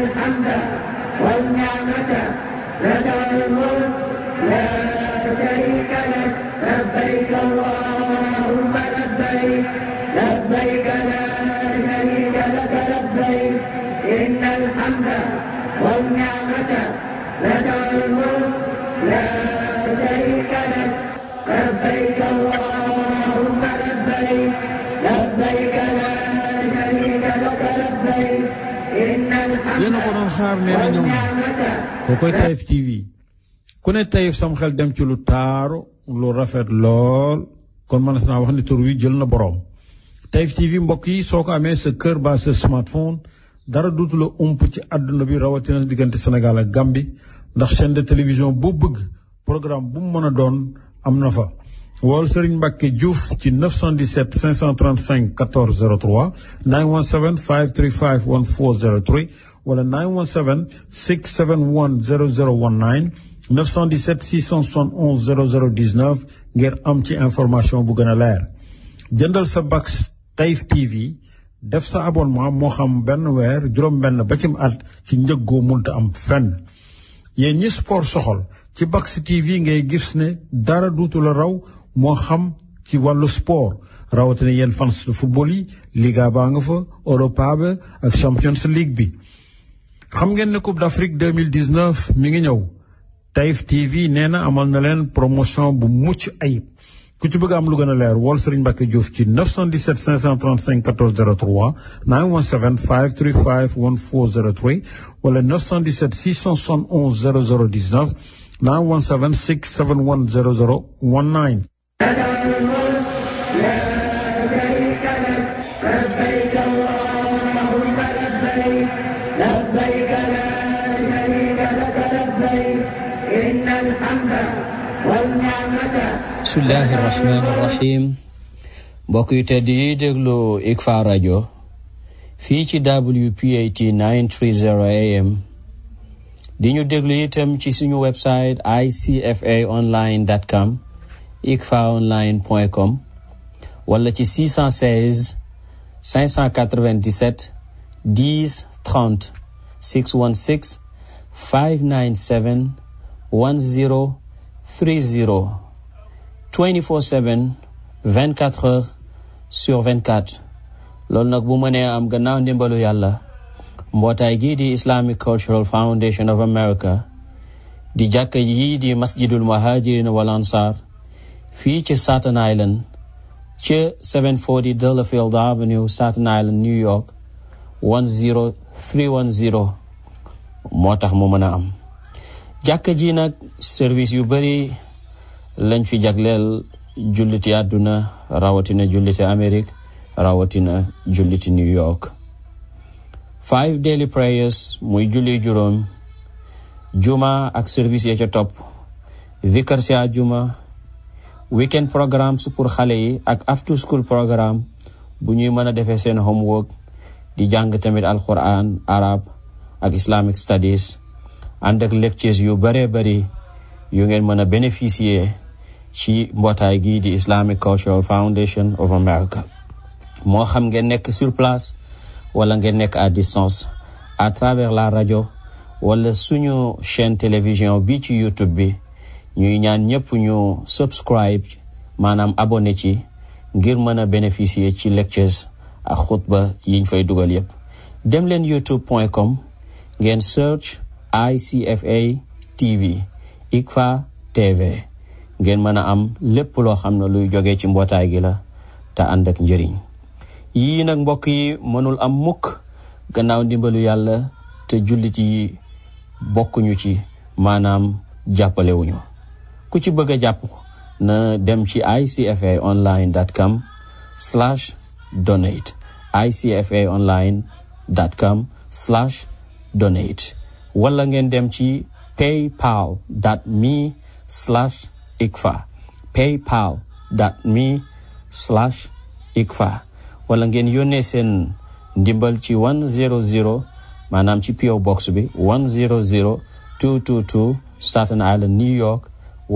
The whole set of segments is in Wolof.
الحمد والنعمة لك الملك لا شريك لك لبيك اللهم لبيك لبيك لا شريك لك لبيك إن الحمد والنعمة لك الملك لا شريك لك لبيك اللهم لبيك لبيك لا شريك لك لبيك إن الحمد yéen a ko doon xaar nee na ñoom kookoy Taïf TV ku ne Taïf sam xel dem ci lu taaru lu rafet lool kon mën naa wax ni tur wi jël na boroom Taïf TV mbokk yi soo ko amee sa kër ba sa smartphone dara duutu la ump ci àdduna bi rawatina diggante Sénégal ak Gambie ndax chaîne de télévision boo bëgg programme bu mu mën a doon am na fa. wool Serigne Mbacke Diouf ci 917 535 14 03 917 535 1403 wala 917 671 0019 917 671 0019 ngir am ci information bu gën a leer. jëndal sa Bax Taïf TV def sa abonnement moo xam benn weer juróom-benn ba cim at ci njëggoo munta am fenn. yéen ñi sport soxal ci Bax TV ngay gis ne dara duutu la raw moo xam ci wàllu sport rawatina yéen fans de football yi Liga baa nga fa Europa ba ak Champions League bi. xam ngeen ne Coupe d'Afrique 2019 mi ngi ñëw Taïf TV nee na amal na leen promotion bu mucc ayib ku ci bëgg am lu gën a leer wool Serigne Mbacke Diouf ci 917 535 14 03 917 535 1403 wala 917 671 0019 917 671 0019 لك الملك لا شريك لك لبيك اللهم لبيك لبيك لا شريك لك لبيك إن الحمد والنعمة bismillahi rahmaani rahim mbokk yu tedd yi déglu ICFA rajo fii ci WPAT 930 AM di ñu déglu itam ci suñu website icfaonline.com icfaonline.com wala ci 616 597 10 30 616 597 10 30 24/7 24 heures sur 24 loolu nag bu mënee am gannaaw ndimbalu yàlla mbootaay gii di Islamic Cultural Foundation of America di jàkka yii di masjidul muhajirin wal ansar fii ci Staten Island ca 740 Delafield Avenue Staten Island New York 10310 moo tax mu mën a am jàkka ji nag service yu bari lañ fi jagleel julliti àdduna rawatina julliti Amérique rawatina julliti New York five daily prayers muy julli juróom juma ak service ya ca topp vikar si àjjuma weekend programmes pour xale yi ak after school programme bu ñuy mën a defee seen homework di jàng tamit alquran arab ak islamic studies ànd ak lectures yu bare bari yu ngeen mën a bénéficier ci mbootaay gii di Islamic Cultural Foundation of America moo xam ngeen nekk sur place wala ngeen nekk à distance à travers la rajo wala suñu chaîne télévision bi ci YouTube bi ñuy ñaan ñëpp ñu subscribe maanaam abonné ci ngir mën a bénéficier ci lectures ak xutba yiñ fay dugal yépp dem leen youtube.com ngeen search ICFA TV ICFA TV ngeen mën a am lépp loo xam ne luy jóge ci mbootaay gi la te ànd ak njëriñ yii nag mbokk yi mënul am mukk gannaaw ndimbalu yàlla te jullit yi bokkuñu ci maanaam jàppalewuñu ku ci bëgg a jàpp na dem ci icfaonline.com slash donate icfaonline.com slash donate wala ngeen dem ci paypal dot me slash ikfa paypal dot me slash ikfa wala ngeen yónnee seen ndimbal ci 100 maanaam ci PO box bi 100 222 Staten Island New York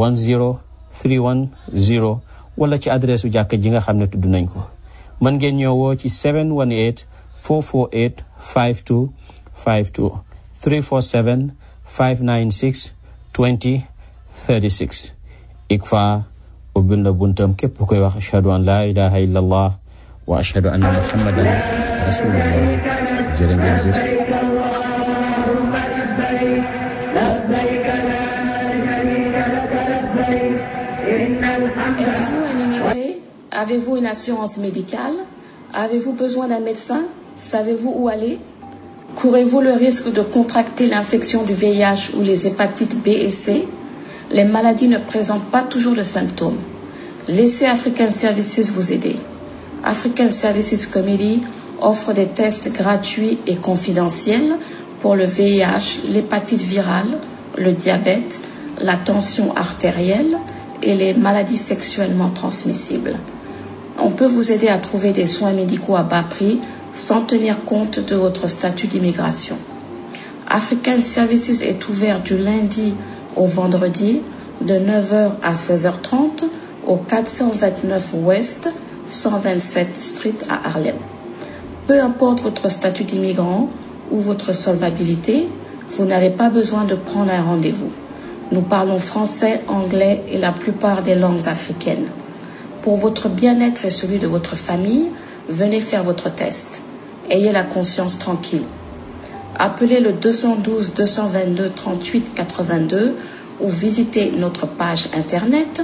10310 wala ci adresse u jàkk ji nga xam ne tudd nañ ko mën ngeen ñëwoo ci 718 448 5252 347 596 20 36 ICFA ubbil na buntam képp koy wax ashhadu an laa ilaha illa allah wa ashhadu anna muhammadan rasulullah jërë ngeen jëf Êtes-vous un immigré Avez-vous une assurance médicale Avez-vous besoin d'un médecin Savez-vous où aller Courez-vous le risque de contracter l'infection du VIH ou les hépatites B et C Les maladies ne présentent pas toujours de symptômes. Laissez African Services vous aider. African Services Committee offre des tests gratuits et confidentiels pour le VIH, l'hépatite virale, le diabète, la tension artérielle et les maladies sexuellement transmissibles. On peut vous aider à trouver des soins médicaux à bas prix sans tenir compte de votre statut d'immigration. African Services est ouvert du lundi au vendredi de 9h à 16h30 au 429 Ouest 127 Street à Harlem. Peu importe votre statut d'immigrant ou votre solvabilité, vous n'avez pas besoin de prendre un rendez-vous. Nous parlons français, anglais et la plupart des langues africaines. Pour votre bien-être et celui de votre famille, venez faire votre test. Ayez la conscience tranquille. Appelez le 212 222 38 82 ou visitez notre page internet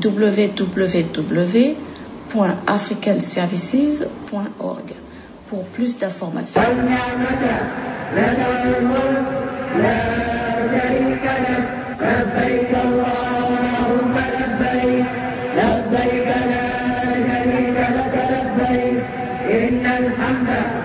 www.africanservices.org pour plus d'informations. لبيك اللهم لبيك لبيك لا شريك لك لبيك إن الحمد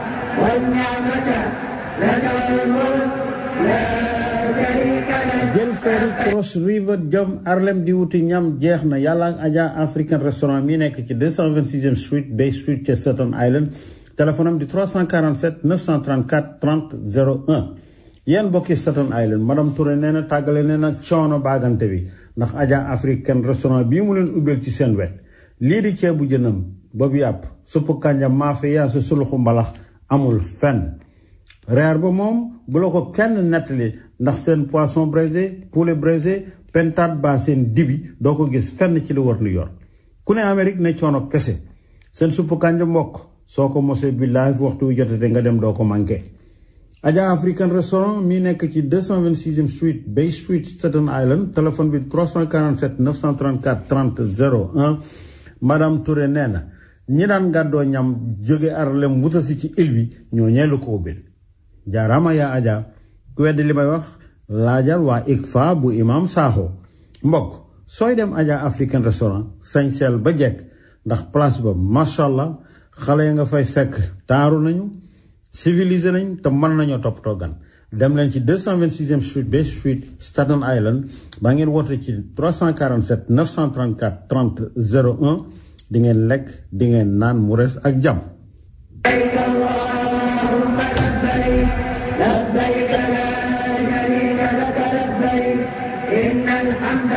والنعمة لك الملك لا شريك لك jël feeru Cross River jëm Harlem di wuti ñam jeex na yàlla ak Adja African restaurant mi nekk ci 226e street Bay Street ca Staten Island téléphone am di 347 934 30 01 yéen mbokki Staten Island madame Touré nee na tàggale nee na coono baagante bi ndax Adja African restaurant bii mu leen ubbeel ci seen wet lii di ceebu jënam boobu yàpp suppu kànja maafe yaa sa suluxu mbalax amul fenn reer ba moom bu la ko kenn nettali ndax seen poisson braisé poulet braisé pentade ba seen dibi doo ko gis fenn ci li war New York ku ne Amérique ne coono kese seen suppu kànja mbokk soo ko mosee billaay fu waxtu wu jotate nga dem doo ko manqué Adja African restaurant mi nekk ci 226e street Bay Street Staten Island téléphone bi 347 934 30 01 madame Touré nee na ñi daan gàddoo ñam jóge Harlem wutasi ci île bi ñoo ñeelu ko ubbil jaaraama yaa Adja ku weddi li may wax laajal waa ICFA bu imam Sakho mbokk sooy dem Adja African restaurant sañseel ba jekk ndax place ba macha allah xale ya nga fay fekk taaru nañu civilisé nañ te mën nañoo toppatoo gan dem leen ci 226e street Bay Street Staten Island ba ngeen woote ci 347 934 30 01 di ngeen lekk di ngeen naan mu res ak jàmm لبيك اللهم لبيك لبيك لا شريك لك لبيك إن الحمد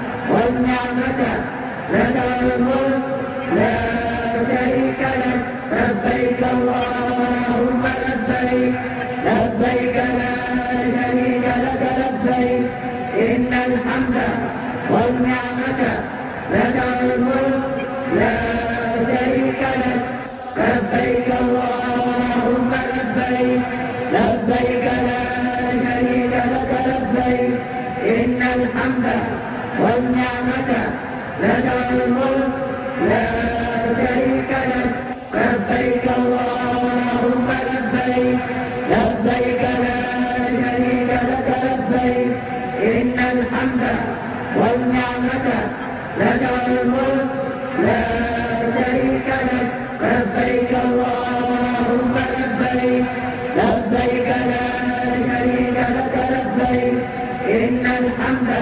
والنعمة لك الملك لا شريك لك لبيك اللهم لبيك لبيك لا شريك لك لبيك إن الحمد والنعمة لك الملك لا شريك لك لبيك اللهم لبيك لبيك لا شريك لك لبيك إن الحمد والنعمة لك الملك لا شريك لك لبيك اللهم لبيك لبيك لا شريك لك لبيك إن الحمد والنعمة لك الملك لا شريك لك لبيك اللهم لبيك لبيك لا شريك لك لبيك إن الحمد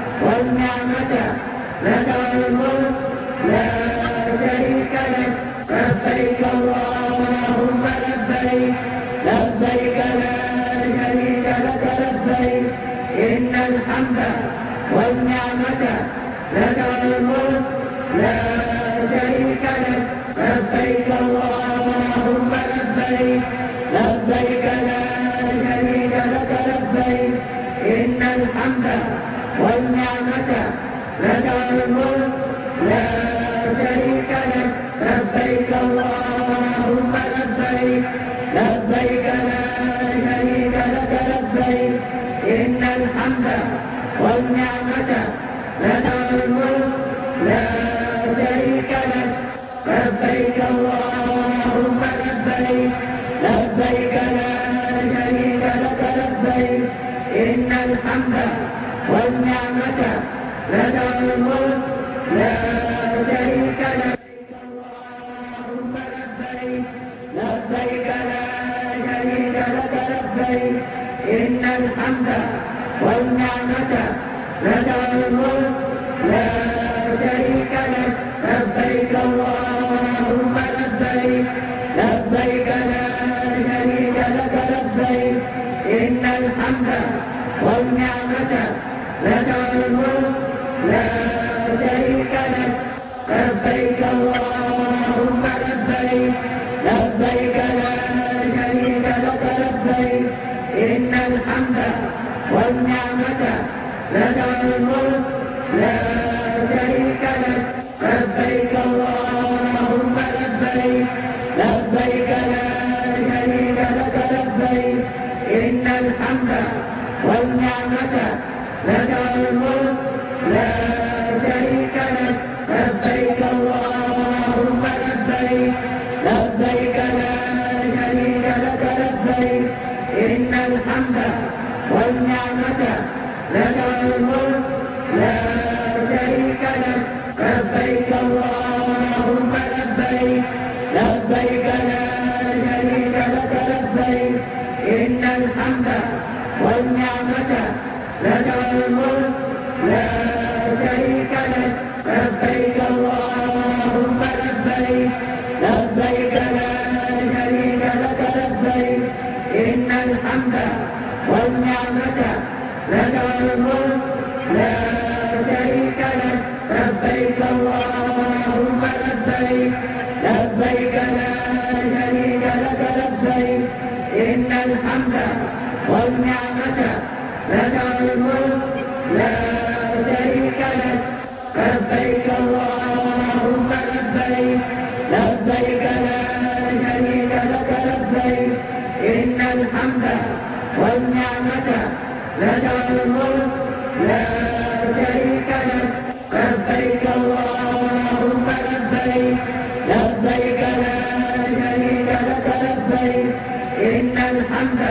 والنعمة لك الملك لا شريك لك لبيك اللهم لبيك لبيك لا شريك لك لبيك إن الحمد والنعمة لك الملك لا شريك لك لبيك اللهم لبيك لبيك لا شريك لك لبيك الحمد والنعمة لك الملك لا شريك لك لبيك اللهم لبيك لبيك لا شريك لك لبيك إن الحمد والنعمة لك الملك لا شريك لك لبيك اللهم لبيك لبيك لا شريك لك لبيك إن الحمد والنعمة لك الملك لا شريك لك اللهم لبيك لبيك لا شريك لك لبيك إن الحمد والنعمة لك الملك لا شريك لك لبيك اللهم لبيك لبيك لا شريك لك لبيك إن الحمد والنعمة لك الملك لا شريك لك لبيك اللهم لبيك لبيك لا شريك لك لبيك إن الحمد والنعمة لك الملك لا شريك لك لبيك اللهم لبيك لبيك لا شريك لك لبيك إن الحمد والنعمة لك الملك لا شريك لك لبيك اللهم لبيك لبيك لا شريك لك لبيك إن الحمد والنعمة لك الملك لا شريك لك لبيك اللهم لبيك لبيك لا شريك لك لبيك إن الحمد والنعمة لك الملك لا شريك لك لبيك اللهم لبيك لبيك لا شريك لك لبيك إن الحمد والنعمة لك الملك لا شريك لك لبيك اللهم لبيك لبيك لا شريك لك لبيك إن الحمد والنعمة لك الملك لا شريك لك لبيك اللهم لبيك لبيك لا شريك لك لبيك إن الحمد والنعمة لك الملك لا شريك لك لبيك اللهم لبيك لبيك لا شريك لك لبيك إن الحمد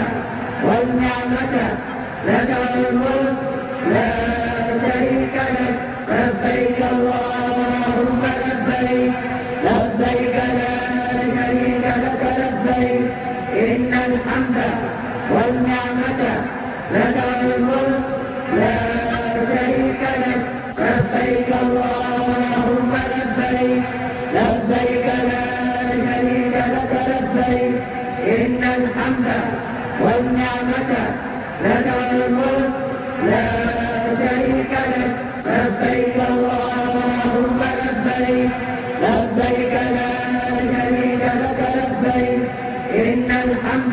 والنعمة لك الملك لا شريك لك لبيك اللهم لبيك لبيك لا شريك لك لبيك إن الحمد والنعمة لك الملك لا شريك لك لبيك اللهم لبيك لبيك لا شريك لك لبيك إن الحمد والنعمة لك الملك لا شريك لك لبيك اللهم لبيك لبيك لا شريك لك لبيك إن الحمد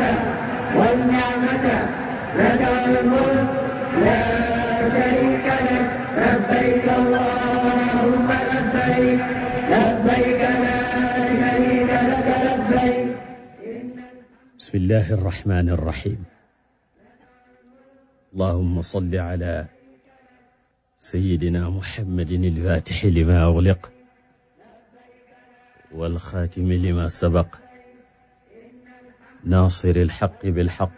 والنعمة لك الملك لا شريك لك لبيك اللهم لبيك لبيك لا شريك لك لبيك بسم الله الرحمن الرحيم اللهم صل على سيدنا محمد الفاتح لما أغلق والخاتم لما سبق ناصر الحق بالحق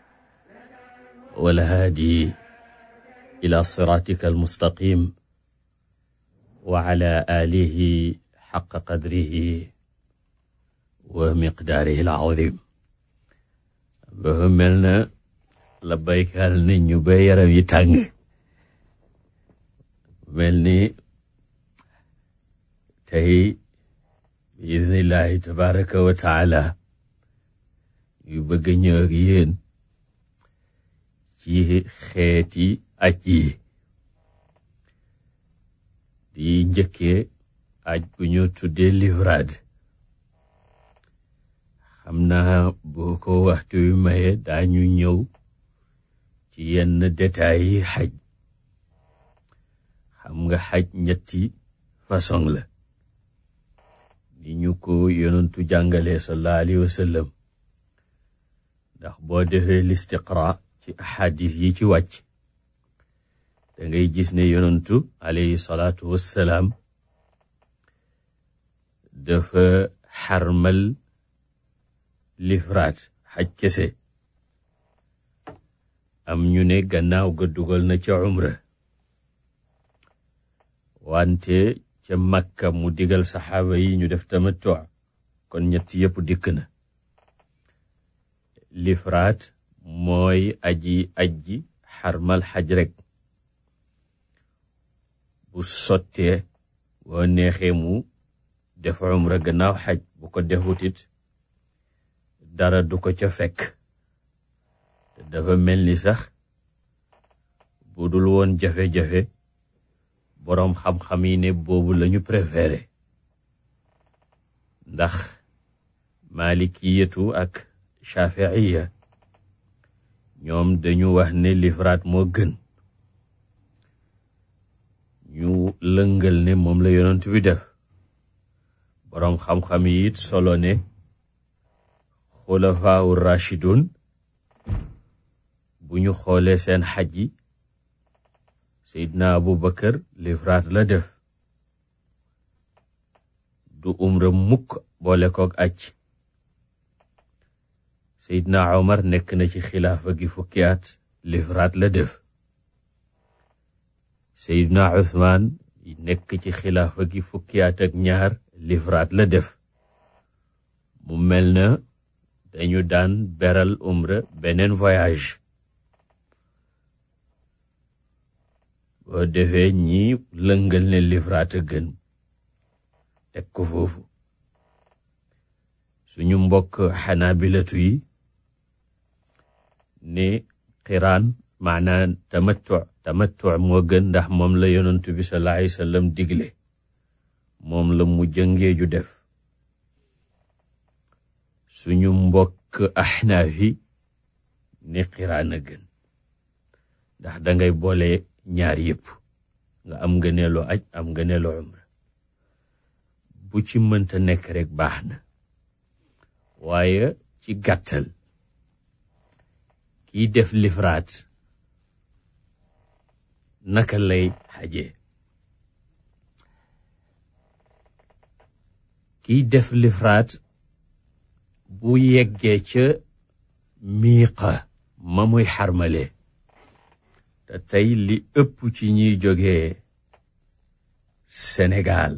والهادي إلى صراطك المستقيم وعلى آله حق قدره ومقداره العظيم dafa mel na la baykaal nit ñu ba yaram yi tàng mel ni tey biidnillahi tabaraka wa taala yu bëgg a ñëw ak yéen ci xeeti aj yi di njëkkee aj bu ñu tuddee livrade xam naa boo ko waxtu wi maye daañu ñëw ci yenn détails yi xaj xam nga xaj ñetti façon la ni ñu ko yonentu jàngalee sallallahu alayhi wa sallam ndax boo defee listiqra ci ahadis yi ci wàcc da ngay gis ne yonentu alayhi salaatu wassalaam dafa xarmal lifraat xaj kese am ñu ne gannaaw ga dugal na ca umra wante ca makka mu digal saxaaba yi ñu def tamattu kon ñett yëpp dikk na lifraat mooy aji ajji xarmal xaj rek bu sottee boo neexee mu def umra gannaaw xaj bu ko defutit dara du ko ca fekk te dafa mel ni sax bu dul woon jafe-jafe boroom xam-xam yi ne boobu lañu préféré ndax malikiyatu ak shafiiya ñoom dañu wax ne lifraat moo gën ñu lëngal ne moom la yonent bi def boroom xam-xam yi it solo ne xulafaawu rashidun bu ñu xoolee seen xaj yi seydna abu bakar lifraat la def du umra mukk boole koog aj seydna omar nekk na ci xilaafa gi fukki at lifraat la def seydna uthman nekk ci xilaafa gi fukki at ak ñaar lifraat la def mu mel na dañu daan beral umra beneen voyage boo defee ñi lëngal ne lifraat a gën teg ko foofu suñu mbokk xanaabilatu yi ne xiraan maanaa tamattu tamattu moo gën ndax moom la yonantu bi sallallahu alayhi wasallam digle moom la mu jëngeeju def suñu mbokk axnaaf yi ne xiraan a gën ndax dangay boole ñaar yëpp nga am ngëneelu aj am ngëneelu umra bu ci mënta nekk rek baax na waaye ci gàttal kiy def lifraat naka lay xajee kiy def lifraat bu yeggee ca miiqa ma muy xarmale te tey li ëpp ci ñuy jógee Sénégal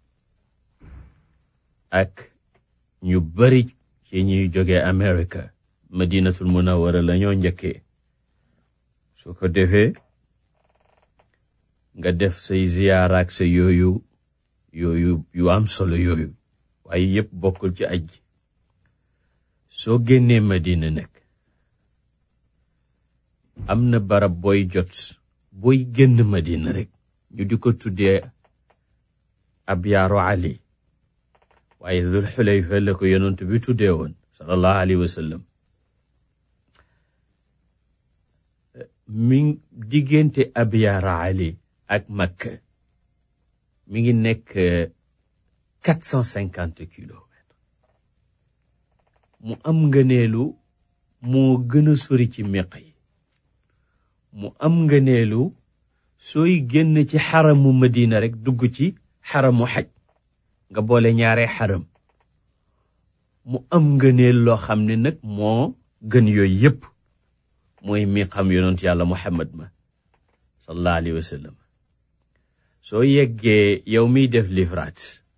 ak ñu bari ci ñuy jógee Amerika madinatul munawara la ñoo njëkkee su ko defee nga def say ziyaara ak sa yooyu yooyu yu am solo yooyu waaye yëpp bokkul ci aj soo génnee madina nag am na barab booy jot booy génn madina rek ñu di ko tuddee ab yaaru ali waaye dul xulayfa la ko yonent bi tuddee woon sallallahu alayhi wa sallam mi diggante ab yaaru ali ak makka mi ngi nekk quatre cent cinquante kilomètres mu am ngëneelu moo gën a sori ci meq yi mu am ngëneelu sooy génn ci xaramu madina rek dugg ci xaramu xaj nga boole ñaare xaram mu am ngëneel loo xam ne nag moo gën yooyu yépp mooy mi xam yonent yàlla muhammad ma sallallahu alayhi wa sallam soo yeggee yow miy def lifraat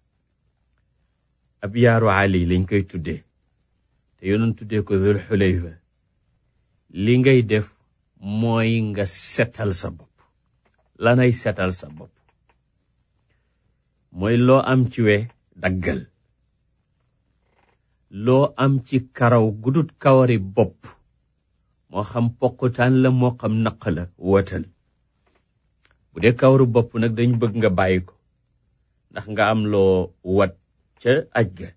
ab yaaru ali lañ koy tuddee te yonent tuddee ko dul xulayfa li ngay def mooy nga setal sa bopp lanay setal sa bopp mooy loo am ci we daggal loo am ci karaw gudut kawari bopp moo xam pokkutaan la moo xam naq la wotal bu dee kawaru bopp nag dañ bëgg nga bàyyi ko ndax nga am loo wat ca aj ga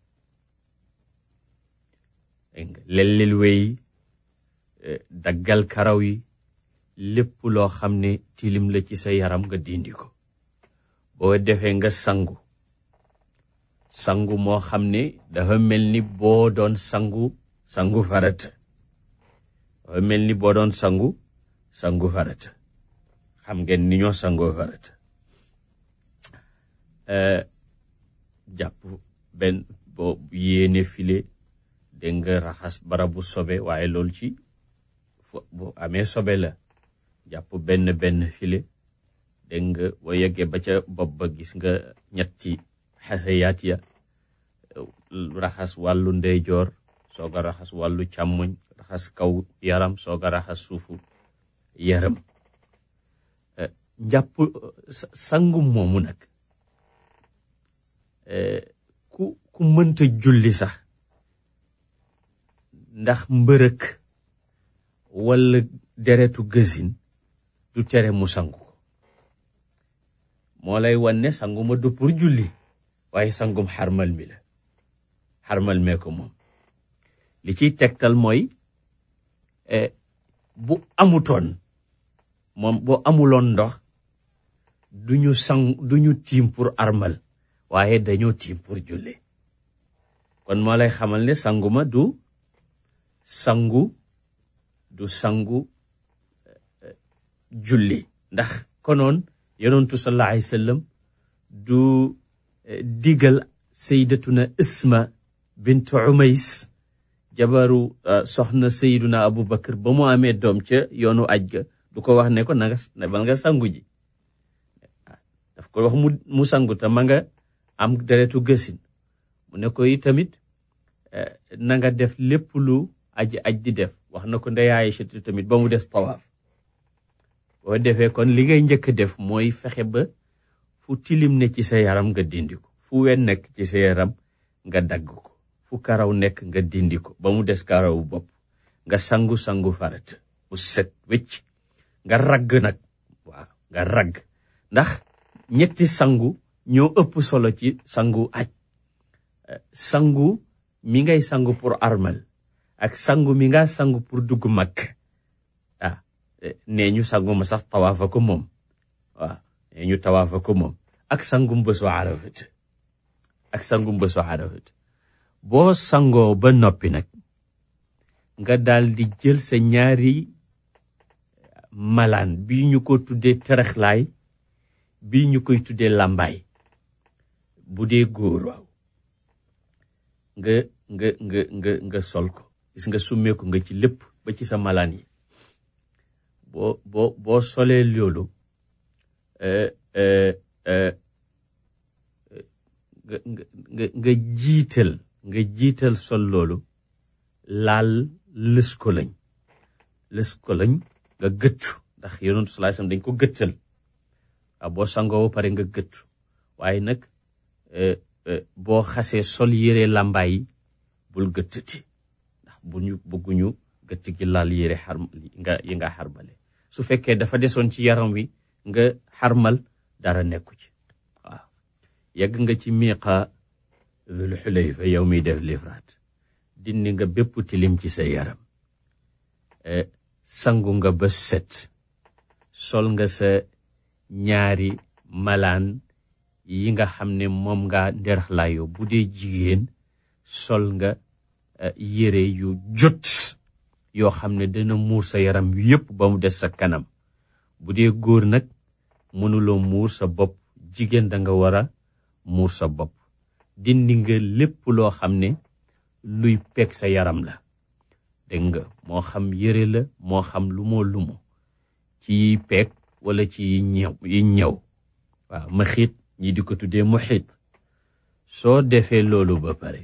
dégg nga lellil wey daggal karaw yi lépp loo xam ne tilim la ci sa yaram nga dindi ko boo defee nga sangu sangu moo xam ne dafa mel ni boo doon sangu sangu farata dafa mel ni boo doon sangu sangu farata xam ngeen ni ñoo sangoo farata jàpp benn boo yéene file dégg nga raxas barabu sobe waaye loolu ci bu amee sobe la jàpp benn benn file dégg nga boo yeggee ba ca bopp ba gis nga ñetti xasayaat ya raxas wàllu ndeyjoor soog a raxas wàllu càmmoñ raxas kaw yaram soog a raxas suufu yaram njàpp sangu moomu nag ku ku mënta julli sax ndax mbërëk walla deretu gësin du tere mu sangu ko moo lay wan ne sangu ma du pour julli waaye sangum xarmal mi la xarmal mee ko moom li ciy tegtal mooy bu amutoon moom boo amuloon ndox duñu sang duñu tiim pour armal waaye dañoo tiim pour julli kon moo lay xamal ne sangu ma du sangu du sangu julli ndax konoon yonentu sallallahu alayhi wasallam du digal sayyidatuna isma bint umays jabaru soxna sayyiduna abu bakar ba mu amee doom ca yoonu aj ga du ko wax ne ko na nga bal nga sangu ji daf ko wax mu mu sangu te ma nga am deretu gësin mu ne ko tamit na nga def lépp lu aji aj di def wax na ko ndey Aïcha tamit ba mu des tawaaf boo defee kon li ngay njëkk def mooy fexe ba fu tilim ne ci sa yaram nga dindi ko fu wen nekk ci sa yaram nga dagg ko fu karaw nekk nga dindi ko ba mu des karawu bopp nga sangu-sangu farata bu set wecc nga ragg nag waaw nga ragg ndax ñetti sangu ñoo ëpp solo ci sangu aj sangu mi ngay sangu pour armal ak sangu mi nga sangu pour dugg mag ah nee ñu sangu ma sax tawaafa ko moom waaw nee ñu tawaafa ko moom ak sangu mbësu arafat ak sangu mbësu arafat boo sangoo ba noppi nag nga daal di jël sa ñaari malaan bii ñu ko tuddee teraxlaay bii ñu koy tuddee làmbaay bu dee góor waaw nga nga nga nga nga sol ko gis nga summeeku nga ci lépp ba ci sa malaan yi boo boo boo solee loolu nga nga nga jiital nga jiital sol loolu laal lës ko lañ lës ko lañ nga gëttu ndax yonentu sallallahu alayhi wasallam dañ ko gëttal waaw boo sangoo ba pare nga gëttu waaye nag boo xasee sol yére làmbaay yi bul gëttati ndax bu ñu bëgguñu gëtt gi laal yére xar nga yi nga xarbale su fekkee dafa desoon ci yaram wi nga xarmal dara nekku ci waaw yegg nga ci miiqa Dul Xulayfa yow miy def lifraat dindi nga bépp tilim ci sa yaram sangu nga ba set sol nga sa ñaari malaan yi nga xam ne moom nga nderxlaayoo bu dee jigéen sol nga yére yu jot yoo xam ne dana muur sa yaram yépp ba mu des sa kanam bu dee góor nag mënuloo muur sa bopp jigéen da nga war a muur sa bopp dindi nga lépp loo xam ne luy peg sa yaram la dégg nga moo xam yére la moo xam lu moo lumu ci peeg wala ci ñëw yi ñëw waaw ma xiit ñi di ko tuddee mu xiit soo defee loolu ba pare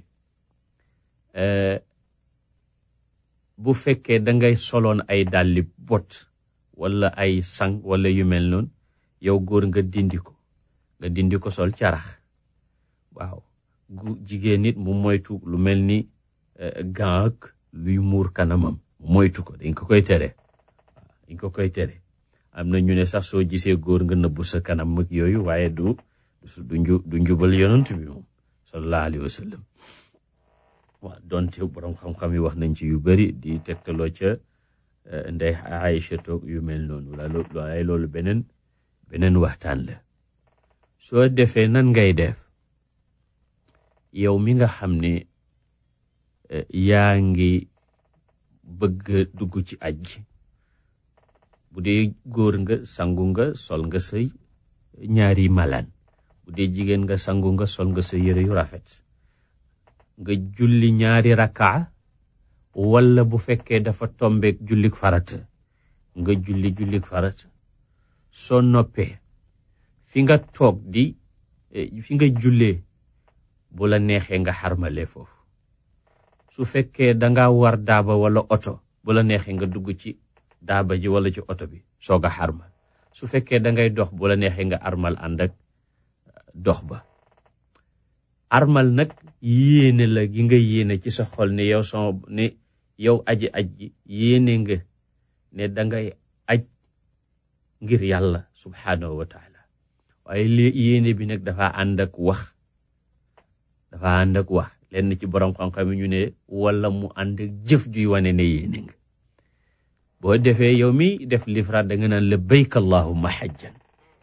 bu fekkee da ngay soloon ay dàlli bot wala ay sang wala yu mel noonu yow góor nga dindi ko nga dindi ko sol carax waaw gu jigéen nit mu moytu lu mel ni gant ak luy muur kanamam moytu ko dañ ko koy tere waaw dañ ko koy tere am na ñu ne sax soo gisee góor nga nëbbu sa kanam ak yooyu waaye du du nju du njubal yonent bi moom sallallahu alayhi wa sallam waaw donte borom xam-xam yi wax nañ ci yu bari di tegtaloo ca ndey Aïcha toog yu mel noonu waaye loolu beneen beneen waxtaan la soo defee nan ngay def yow mi nga xam ne yaa ngi bëgg dugg ci aj ji bu dee góor nga sangu nga sol nga sa ñaari malaan bu dee jigéen nga sangu nga sol nga sa yére yu rafet nga julli ñaari rakkaa walla bu fekkee dafa tombeek jullik farata nga julli jullik farata soo noppee fi nga toog di fi nga jullee bu la neexee nga xarmale foofu su fekkee danga war daaba walla oto bu la neexee nga dugg ci daaba ji walla ci oto bi soog a xarmal su fekkee dangay dox bu la neexee nga armal ànd ak dox ba armal nag yéene la gi nga yéene ci sa xol ne yow sama ne yow aji aj ji yéene nga ne dangay aj ngir yàlla subhaanahu wa taala waaye li yéene bi nag dafa ànd ak wax dafa ànd ak wax lenn ci borom xam-xam ñu ne wala mu ànd ak jëf juy wane ne yéene nga boo defee yow mi def lifraat da nga naan labbayk allahumma xajjan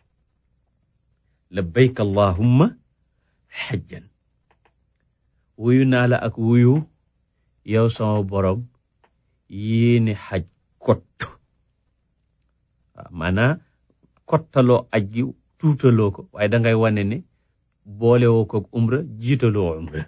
labbayk allahumma xajjan wuyu naa la ak wuyu yow sama borom yéene xaj kott waaw maanaa kottaloo aj gi tuutaloo ko waaye dangay wane ne boole woo ko umra jiitaloo umra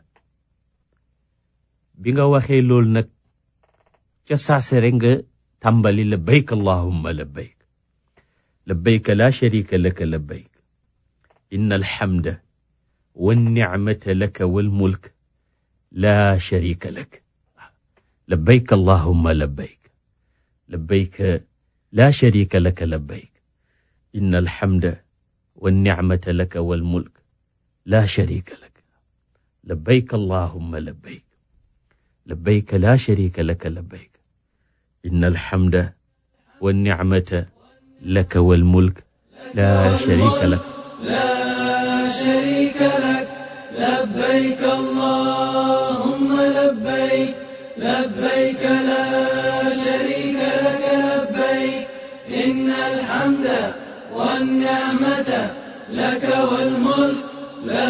bi nga waxee loolu nag ca saase rek nga tàmbali labbayk allahumma labbayk labbayk la sharika laka labbayk inna alhamda wannicmata laka walmulk la sharika lak labbayk allahumma labbayk labbayk la sharika laka labbayk inna alhamda wannicmata laka walmulk la sharika lak labbayk allahumma labbayk labbayk la sharika laka labbayk inna alhamda wannicmata laka walmulk la sharika lak لا شريك لك لبيك اللهم لبيك لبيك لا شريك لك لبيك إن الحمد والنعمة لك والملك لا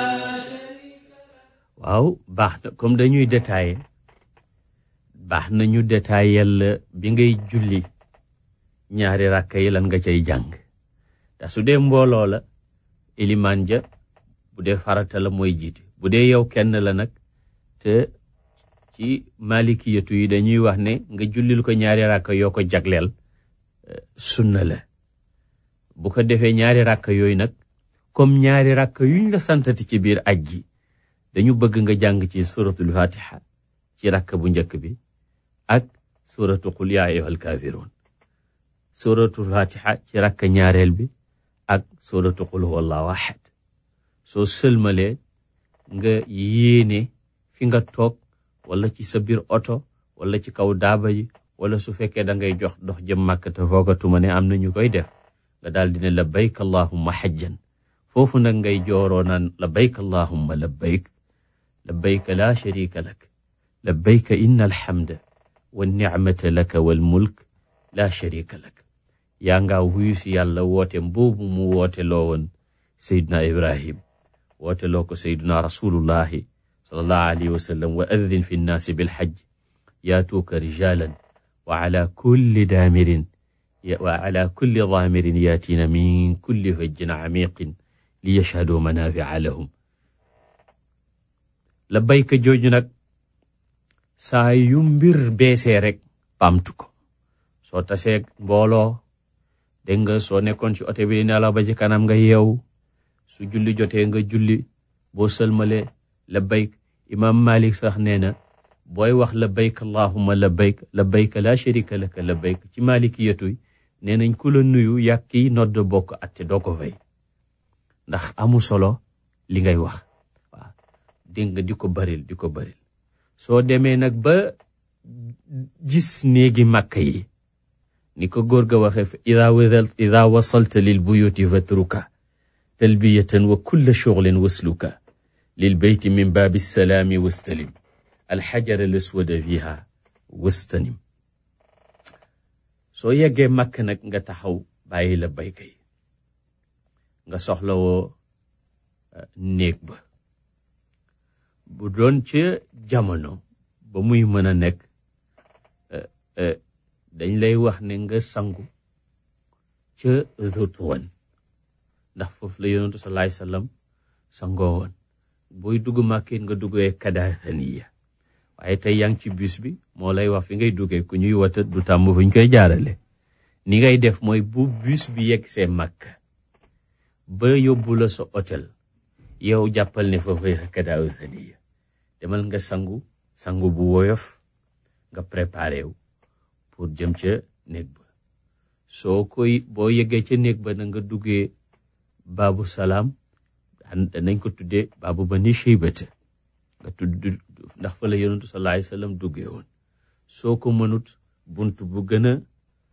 waaw baax na comme dañuy détaillé baax na ñu détaillé la bi ngay julli ñaari rakka yi lan nga cay jàng ndax su dee mbooloo la ilimaan ja bu dee farata la mooy jiite bu dee yow kenn la nag te ci malikiyatu yi dañuy wax ne nga jullil ko ñaari rakka yoo ko jagleel sunna la bu ko defee ñaari rakka yooyu nag comme ñaari rakka yuñ la santati ci biir aj ji dañu bëgg nga jàng ci suratul fatiha ci rakka bu njëkk bi ak suratu qul yaa ayyuhal kaafiruun suratul fatiha ci rakka ñaareel bi ak suratu qul huwallahu ahad soo sëlmalee nga yéene fi nga toog wala ci sa biir oto wala ci kaw daaba yi wala su fekkee da ngay jox dox jëm màkk te foogatuma ne am na ñu koy def nga daal di ne labbayk allahumma xajjan foofu nag ngay jooroo naan labbayk allahumma labbayk labbayk laa sharika lak labbayk inna alhamda wa nicmata laka wal mulk laa sharika lak yaa nga wuyu si yàlla woote mboobu mu woote loo woon seyduna ibrahim woote loo ko seyduna rasulullahi sallallahu alayhi wa sallam wa addin fi nnaasi bilxajj yaatuuka rijalan wa ala kulli daamirin wa ala kulli daamirin yaatiina min kulli fajjin camiqin li yashhaduu manaafica lahum labbayka jooju nag saa yu mbir beesee rek baamtu ko soo tasee mbooloo dégg nga soo nekkoon ci oto bi di nelaw ba ci kanam nga yeewu su julli jotee nga julli boo sëlmalee labbayk imaam Malik sax nee na booy wax labbayk allahumma labbayk labbayk la sharika laka labbayk ci malikiyatu nee nañ ku la nuyu yàq kiy nodd bokk atte doo ko fay ndax amu solo li ngay wax waaw dégg nga di ko baril di ko baril soo demee nag ba gis néegi màkk yi ni ko góor ga waxee fa ida wadal ida wasalta lil buyuti fatruka talbiyatan wa kulla shuglin wasluka lil beyti min baabi salaami wastalim alxajar al aswada fiha wastanim soo yeggee màkk nag nga taxaw bàyyi la bayka yi nga soxlawoo néeg ba bu doon ca jamono ba muy mën a nekk dañ lay wax ne nga sangu ca Rutwan ndax foofu la yonentu sallallahu alayhi wasallam sangoo woon booy dugg màkkit nga duggee Kadathaniya waaye tey yaa ngi ci bus bi moo lay wax fi ngay duggee ku ñuy wata du tàmm fu ñu koy jaarale ni ngay def mooy bu bus bi yegg see màkk ba yóbbu la sa hôtel yow jàppal ne foofu sa Kadathaniya demal nga sangu sangu bu woyof nga préparé wu pour jëm ca néeg ba soo koy boo yeggee ca néeg ba na nga duggee baabu salaam nañ ko tuddee baabu ba ni cheybata nga tudd ndax fa la yonentu sallallahu alayhi wasallam duggee woon soo ko mënut bunt bu gën a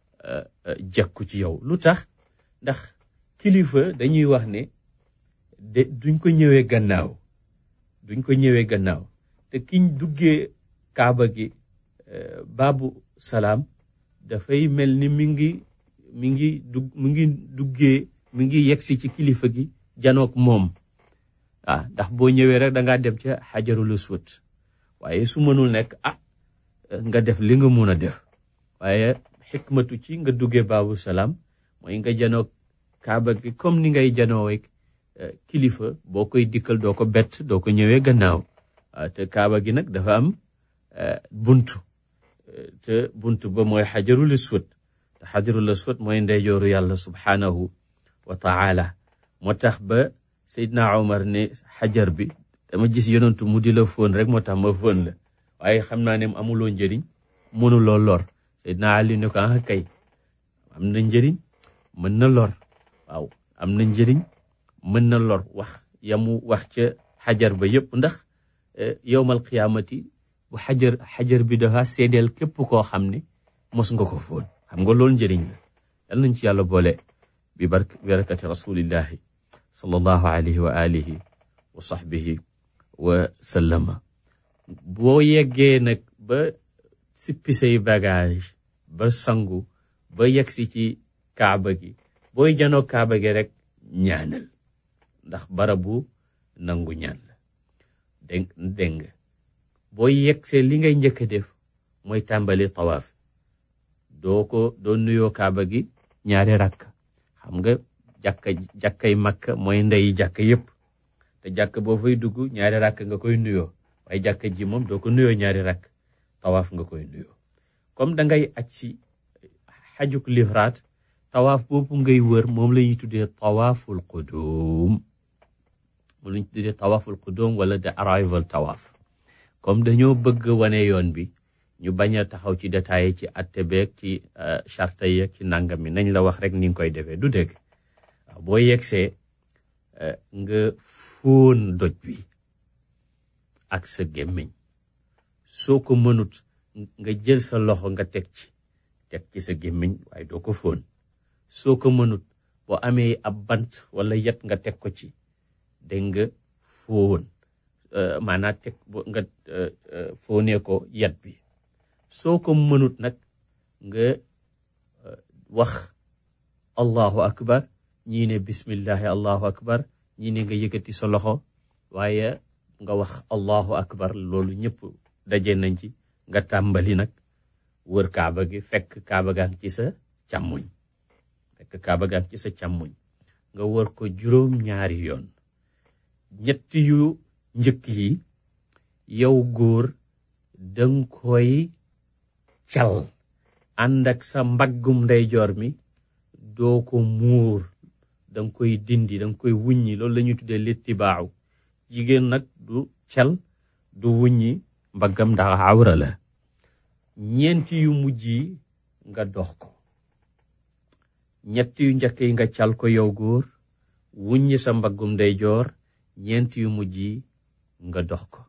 jekku ci yow lu tax ndax kilifa dañuy wax ne de duñ ko ñëwee gannaaw duñ ko ñëwee gannaaw te kiñ duggee kaaba gi baabu salaam dafay mel ni mi ngi mi ngi dug mi ngi duggee mi ngi yegsi ci kilifa gi janook moom ah ndax boo ñëwee rek da ngaa dem ca xajarul aswad waaye su mënul nekk ah nga def li nga mun a def waaye xikmatu ci nga duggee baabu salaam mooy nga janook kaaba gi comme ni ngay janoowe kilifa boo koy dikkal doo ko bett doo ko ñëwee gannaaw te kaaba gi nag dafa am buntu te buntu ba mooy xajarul aswad te xajarul aswad mooy ndeyjooru yàlla subhaanahu wa taala moo tax ba Seydina Omar ne xajar bi dama gis yonantu mu di la fóon rek moo tax ma fóon la waaye xam naa ne amuloo njëriñ mënuloo lor Seydina Ali ne ko ah kay am na njëriñ mën na lor waaw am na njëriñ mën na lor wax yamu wax ca xajar ba yépp ndax yowmal qiyaamati bu xajar xajar bi dafa seedeel képp koo xam ne mos nga ko fóon xam nga loolu njëriñ la yal nañ ci yàlla boole bi bark barakati rasulillahi sallallahu alayhi wa alihi wa sahbihi wa sallama boo yeggee nag ba sippi say bagage ba sangu ba yegsi ci kaaba gi booy janoo kaaba gi rek ñaanal ndax barabu nangu ñaan la dégg dégg nga boo yegsee li ngay njëkk a def mooy tàmbali tawaaf doo ko doo nuyoo kaaba gi ñaari rakk xam nga jàkka jàkkay makka mooy ndeyi jàkka yépp te jàkk boo fay dugg ñaari rakk nga koy nuyoo waaye jàkka ji moom doo ko nuyoo ñaari rakk tawaaf nga koy nuyoo comme da ngay aj si xajuk livraat tawaaf boobu ngay wër moom la ñuy tuddee tawaaful qudum moom la ñuy tuddee tawaaful qudum wala the arrival tawaaf comme dañoo bëgg wane yoon bi ñu bañ a taxaw ci détails ci atte beeg ci charte yeeg ci nangam mi nañ la wax rek ni nga koy defee du dégg waaw boo yegsee nga fóon doj bi ak sa gémmiñ soo ko mënut nga jël sa loxo nga teg ci teg ci sa gémmiñ waaye doo ko fóon soo ko mënut boo amee ab bant wala yet nga teg ko ci dégg nga fóon maanaam teg nga fóonee ko yet bi soo ko mënut nag nga wax allahu akbar ñii ne bismillahi allahu akbar ñii ne nga yëkkati sa loxo waaye nga wax allahu akbar loolu ñëpp daje nañ ci nga tàmbali nag wër kaaba gi fekk kaaba gaa ngi ci sa càmmoñ fekk kaaba gaa ngi ci sa càmmoñ nga wër ko juróom ñaari yoon ñett yu njëkk yi yow góor danga koy cal ànd ak sa mbaggum ndeyjoor mi doo ko muur danga koy dindi danga koy wuññi loolu la ñuy tuddee littibaaw jigéen nag du cal du wuññi mbaggam ndax awra la ñeenti yu mujj yi nga dox ko ñett yu njëkk yi nga cal ko yow góor wuññi sa mbaggum ndeyjoor ñeenti yu mujj yi nga dox ko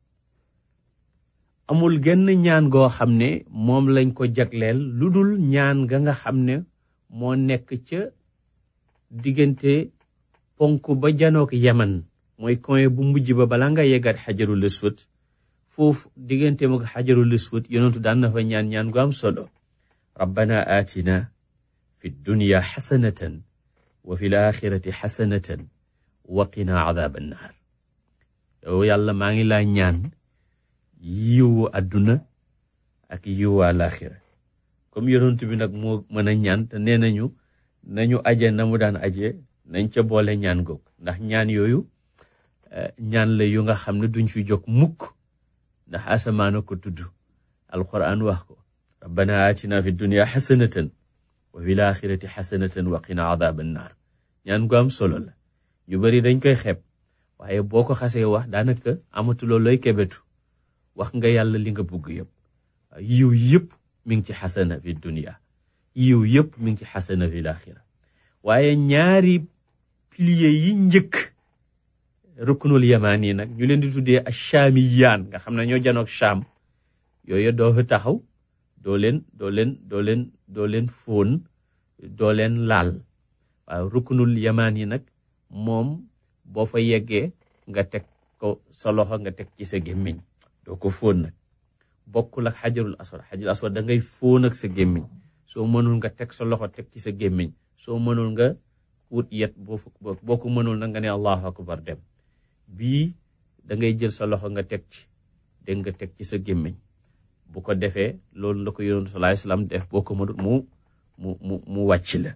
amul genn ñaan goo xam ne moom lañ ko jagleel lu dul ñaan ga nga xam ne moo nekk ca diggante ponk ba janook yaman mooy coin bu mujj ba bala nga yeggaat xajarul aswad foofu diggante mook xajarul aswad yonentu daan na fa ñaan ñaan gu am solo rabbana aatina fi dunya xasanatan wa fi laaxirati xasanatan wa qina adaaba annaar yow yàlla maa ngi laa ñaan yiwu àdduna ak yiwu àlaaxira comme yonent bi nag moo mën a ñaan te nee nañu nañu aje na mu daan aje nañ ca boole ñaan goog ndax ñaan yooyu ñaan la yu nga xam ne duñ fi jóg mukk ndax asamaana ko tudd alquran wax ko rabbana atina fi dunya xasanatan wa fi laaxirati xasanatan wa qina adaaba annaar ñaan gu am solo la ñu bari dañ koy xeeb waaye boo ko xasee wax daanaka amatuloo looy kebetu wax nga yàlla li nga bëgg yëpp yiw yëpp mi ngi ci xasana fi dunya yiw yëpp mi ngi ci xasana fi laaxira waaye ñaari pilier yi njëkk ruknul yamaan yi nag ñu leen di tuddee achaamiyaan nga xam ne ñoo janoog cham yooyu doo fa taxaw doo leen doo leen doo leen doo leen fóon doo leen laal waaw ruknul yamaan yi nag moom boo fa yeggee nga teg ko sa loxo nga teg ci sa gémmiñ doo ko fóon nag bokkul ak xajarul aswad xajarul aswad da ngay fóon ak sa gémmiñ soo mënul nga teg sa loxo teg ci sa gémmiñ soo mënul nga wut yet boo boo ko mënul nag nga ne allahu akbar dem bii da ngay jël sa loxo nga teg ci dégg nga teg ci sa gémmiñ bu ko defee loolu la ko yonent sallallahu alayhi wasallam def boo ko mënul mu mu mu mu wàcc la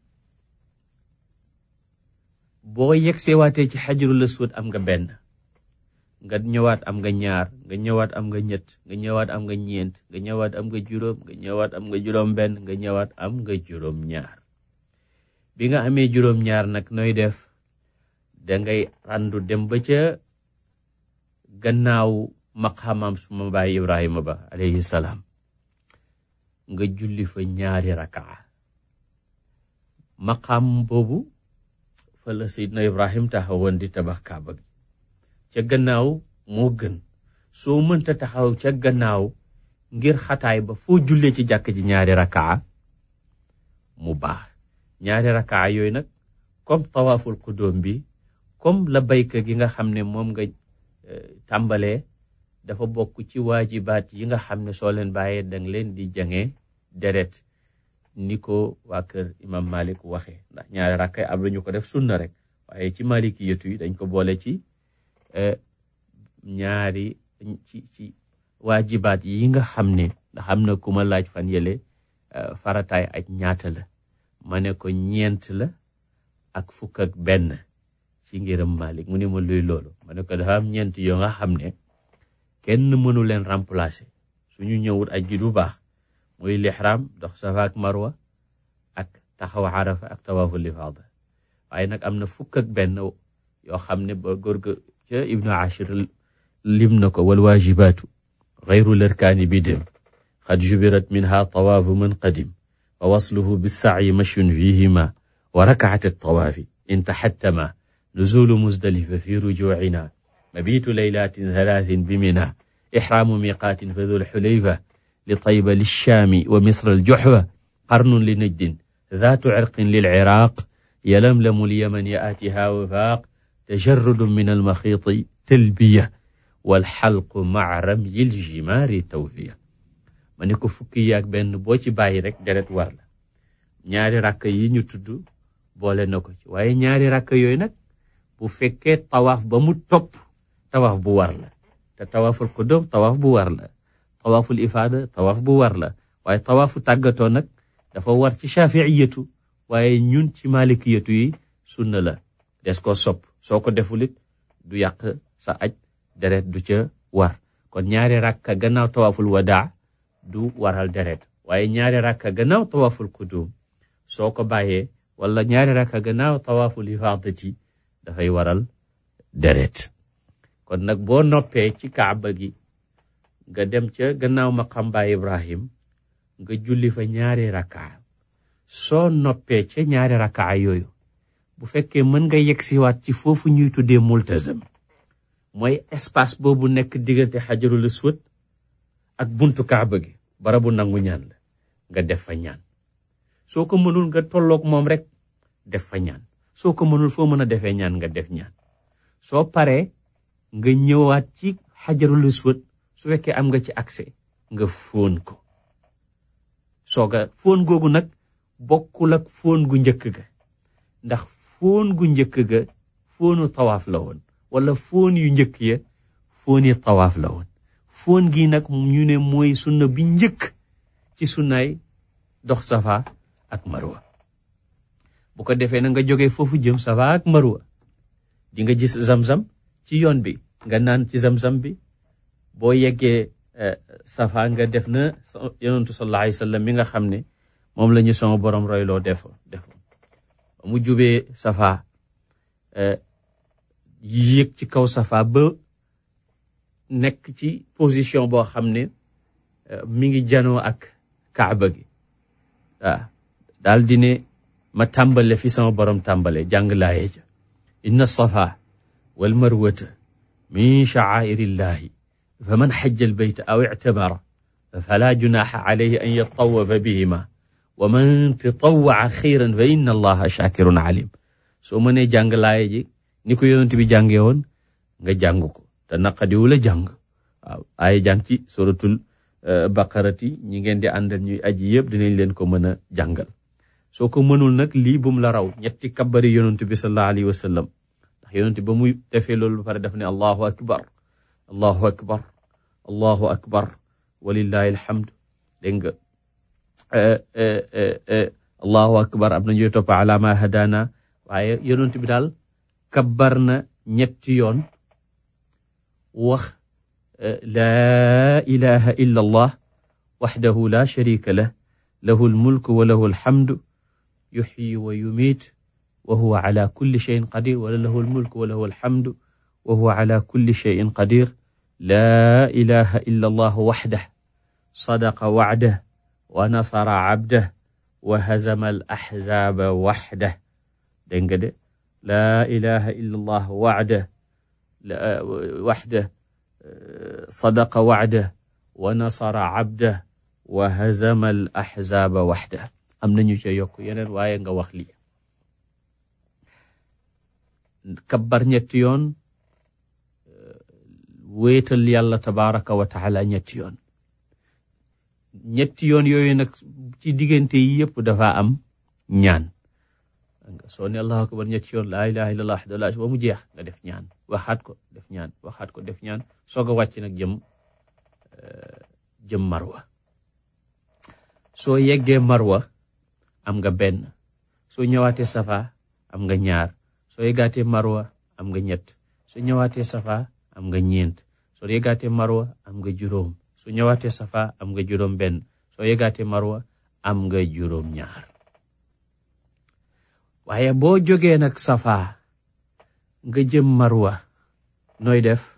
boo yegsee waatee ci xajarul aswad am nga benn nga ñëwaat am nga ñaar nga ñëwaat am nga ñett nga ñëwaat am nga ñeent nga ñëwaat am nga juróom nga ñëwaat am nga juróom benn nga ñëwaat am nga juróom ñaar bi nga amee juróom ñaar nag nooy def dangay randu dem ba ca gannaaw maqaamam suma baay Ibrahima ba alayhi salaam nga julli fa ñaari rakaa maqaam boobu fa la Seydina Ibrahim taxawoon di tabax kaaba gi ca gannaaw moo gën soo mënta taxaw ca gannaaw ngir xataay ba foo jullee ci jàkk ji ñaari rakaa mu baax ñaari rakaa yooyu nag comme tawaaful qudóom bi comme la bayka gi nga xam ne moom nga tàmbalee dafa bokk ci waajibaat yi nga xam ne soo leen bàyyee danga leen di jange deret ni ko waa kër imam malik waxee ndax ñaari rakkay am ñu ko def sunna rek waaye ci maliki yetu yi dañ ko boole ci ñaari ci ci waajibaat yi nga xam ne ndax am na ku ma laaj fan yële farataay aj ñaata la ma ne ko ñeent la ak fukk ak benn ci ngiram malik mu ne ma luy loolu ma ne ko dafa am ñeent yoo nga xam ne kenn mënu leen remplacer suñu ñëwut aj gi du baax muy lixraam dox safa ak marwa ak taxaw arafa ak tawaaful ifaada waaye nag am na fukk ak benn yoo xam ne ba góor ga ca ibnu ashir lim na ko wal waajibaatu gayru lërkaani bi dem xad jubirat minha tawaafu man qadim wa wasluhu bissaayi mashyun fihima wa rakaat altawaafi in taxattama nuzulu muzdalifa fi rujucina mabitu laylatin thalathin bimina ixraamu miqaatin fa dul xulayfa li tayba lilchaami wa misra aljuxfa qarnun li najdin ذات عرق للعراق يلملم اليمن يأتيها وفاق تجرد من المخيط تلبية والحلق مع رمي الجمار توفية ma ne ko fukki yaag benn boo ci bàyyi rek deret war la ñaari rakk yi ñu tudd boole na ko ci waaye ñaari rakk yooyu nag bu fekkee tawaaf ba mu topp tawaaf bu war la te tawaaful qudum tawaaf bu war la tawaaful ifaada tawaaf bu war la waaye tawaafu tàggatoo nag dafa war ci shafiiyatu waaye ñun ci malikiyatu yi sunna la des ko sopp soo ko defulit du yàq sa aj deret du ca war kon ñaari rakka gannaaw tawaaful wadaa du waral deret waaye ñaari rakka gannaaw tawaaful qudum soo ko bàyyee wala ñaari rakka gannaaw tawaaful ifaadati dafay waral deret kon nag boo noppee ci kaaba gi nga dem ca gannaaw maqam baay ibrahim nga julli fa ñaari rakkaa soo noppee ca ñaari rakkaa yooyu bu fekkee mën nga yegsiwaat ci foofu ñuy tuddee multazam mooy espace boobu nekk diggante xajarul aswad ak buntu kaaba gi barabu nangu ñaan la nga def fa ñaan soo ko mënul nga tolloog moom rek def fa ñaan soo ko mënul foo mën a defee ñaan nga def ñaan soo paree nga ñëwaat ci xajarul aswad su fekkee am nga ci accès nga fóon ko sooga fóon googu nag bokkul ak fóon gu njëkk ga ndax fóon gu njëkk ga fóonu tawaaf la woon wala fóon yu njëkk ya fóoni tawaaf la woon fóon gi nag ñu ne mooy sunna bi njëkk ci sunnaay dox safa ak marwa bu ko defee na nga jógee foofu jëm safa ak marwa di nga gis zamzam ci yoon bi nga naan ci zamzam bi boo yeggee safa nga def na yonentu sallallahu alayhi wa sallam mi nga xam ne moom la ñu sama borom royloo defo defo ba mu jubee safa yéeg ci kaw safa ba nekk ci position boo xam ne mi ngi janoo ak kaaba gi waaw daal di ne ma tàmbale fi sama borom tàmbale jàng laaye ja inna safa wal marwata min sha'airillahi fa man xajja albayta aw ictamara fala junaxa alayhi an yatawafa bihima wa man tatawaa xayran fa inna allaha shakirun alim soo mënee jàng laaye ji ni ko yonent bi jàngee woon nga jàng ko te naqadiwu la jàng waaw ay jàng ci suratul baqarati ñi ngeen di àndal ñuy aji yëpp dinañ leen ko mën a jàngal soo ko mënul nag lii bum la raw ñetti kabbari yonent bi sallallahu alayhi wa sallam ndax yonent ba muy defee loolu ba pare daf ne allahu akbar allahu akbar allahu akbar walillahi alhamd dégg nga allahu akbar am na ñuy topp ala ma hadana waaye yonent bi daal kabbar na ñetti yoon wax laa ilaha illa allah waxdahu la sharika lah lahu almulku wa lahu alhamdu yuxyi wa yumiit wa huwa ala kulli cheyin qadir wala lahu almulku wa lahu alhamdu wa huwa ala kulli cheyin qadir laa ilaha illa allah waxdah sadaqa wacdah wa nasara cabdah wa hazama alaxzaaba waxdah dégg nga de laa ilaha illa allah waxdah waxdah sadaqa wacdah wa nasara cabdah wa hazama al axzaaba waxdah am nañu ca yokk yeneen waaye nga wax lii kabbar ñetti yoon wéetal yàlla tabaraka wa taala ñetti yoon ñetti yoon yooyu nag ci diggante yi yëpp dafa am ñaan soo ne allahu akbar ñetti yoon laa ilaha illallah wahdahu laa ba mu jeex nga def ñaan waxaat ko def ñaan waxaat ko def ñaan soog a wàcc nag jëm jëm marwa soo yeggee marwa am nga benn soo ñëwaatee safa am nga ñaar soo yeggaatee marwa am nga ñett soo ñëwaatee safa am nga ñeent soo yeggaatee marwa am nga juróom soo ñëwaatee safa am nga juróom benn soo yeggaatee marwa am nga juróom ñaar waaye boo jógee nag safa nga jëm marwa nooy def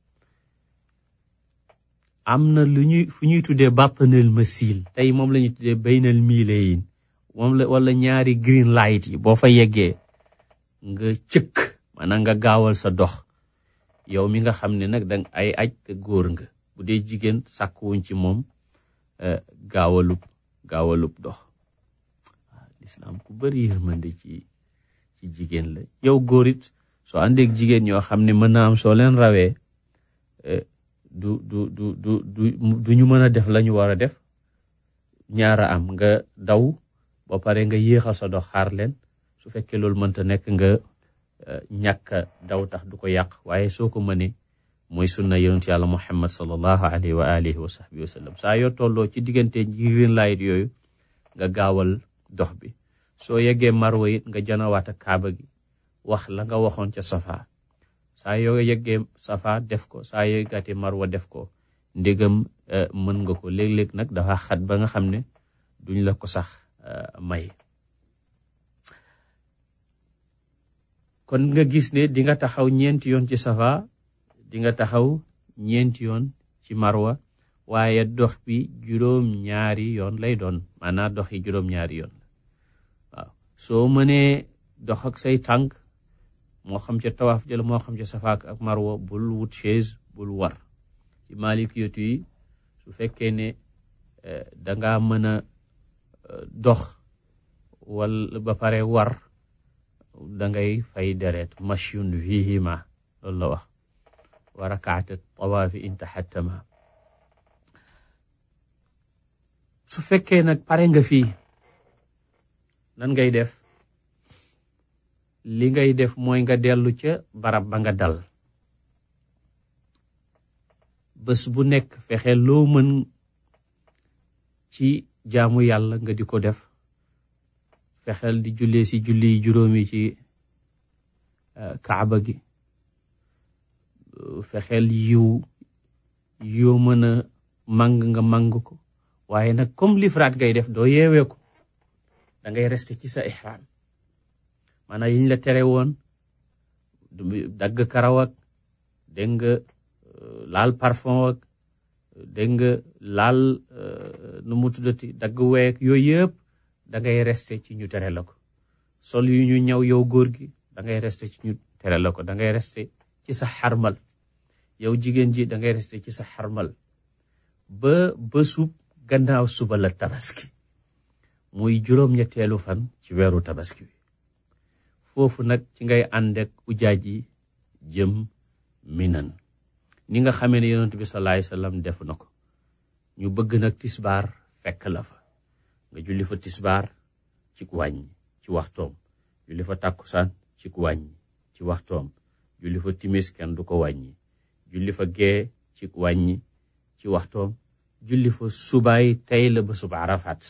am na lu ñuy fu ñuy tuddee batnal masil tey moom la ñuy tuddee baynal miilayin moom la wala ñaari green light yi boo fa yeggee nga cëkk maanaam nga gaawal sa dox yow mi nga xam ne nag dang ay aj te góor nga bu dee jigéen sàkkuwuñ ci moom gaawalub gaawalub dox waaw lislaam ku bari yërmande ci ci jigéen la yow góor it soo àndeek jigéen ñoo xam ne mën naa am soo leen rawee du du du du du du ñu mën a def la ñu war a def ñaara am nga daw ba pare nga yéexal sa dox xaar leen su fekkee loolu mënta nekk nga ñàkk daw tax du ko yàq waaye soo ko mënee mooy sunna yonent yàlla muhammad sallallahu alayhi wa alihi wa sahbihi wa sallam saa yoo tolloo ci diggante green light yooyu nga gaawal dox bi soo yeggee marwa it nga janawaat ak kaaba gi wax la nga waxoon ca safa saa yoo yeggee safa def ko saa yoo yeggaatee marwa def ko ndégam mën nga ko léeg-léeg nag dafa xat ba nga xam ne duñ la ko sax may kon nga gis ne di nga taxaw ñeenti yoon ci safa di nga taxaw ñeenti yoon ci marwa waaye dox bi juróom ñaari yoon lay doon maanaam dox yi juróom ñaari yoon waaw soo mënee dox ak say tànk moo xam ca tawaaf jël moo xam ca safa ak marwa bul wut chaise bul war ci malik yotu yi su fekkee ne danga mën a dox wala ba pare war dangay fay deret mashyun fihima loolu la wax wa rakaata tawaafi in taxattama su fekkee nag pare nga fii nan ngay def li ngay def mooy nga dellu ca barab ba nga dal bés bu nekk fexe loo mën ci jaamu yàlla nga di ko def fexeel di jullee si julli juróomi ci kaaba gi fexeel yiw yoo mën a màng nga màng ko waaye nag comme lifraat ngay def doo yeewee ko da ngay rester ci sa ihram maanaam yiñ la tere woon dagg karaw ak dégg nga laal parfum ak dégg nga laal nu mu tuddati dagg week yooyu yëpp da ngay rester ci ñu tere la ko sol yu ñu ñëw yow góor gi da ngay rester ci ñu tere la ko da ngay rester ci sa xarmal yow jigéen ji da ngay rester ci sa xarmal ba bésub gannaaw suba la tabaski muy juróom-ñetteelu fan ci weeru tabaski bi foofu nag ci ngay ànd ak ujaaj yi jëm minan ni nga xamee ne yonent bi sallallahu alayhi wasallam def na ko ñu bëgg nag tisbaar fekk la fa nga julli fa tisbaar ci wàññi ci waxtoom julli fa tàkkusaan ci wàññi ci waxtoom julli fa timis kenn du ko wàññi julli fa gee ci wàññi ci waxtoom julli fa subaay tey la ba suba arafaat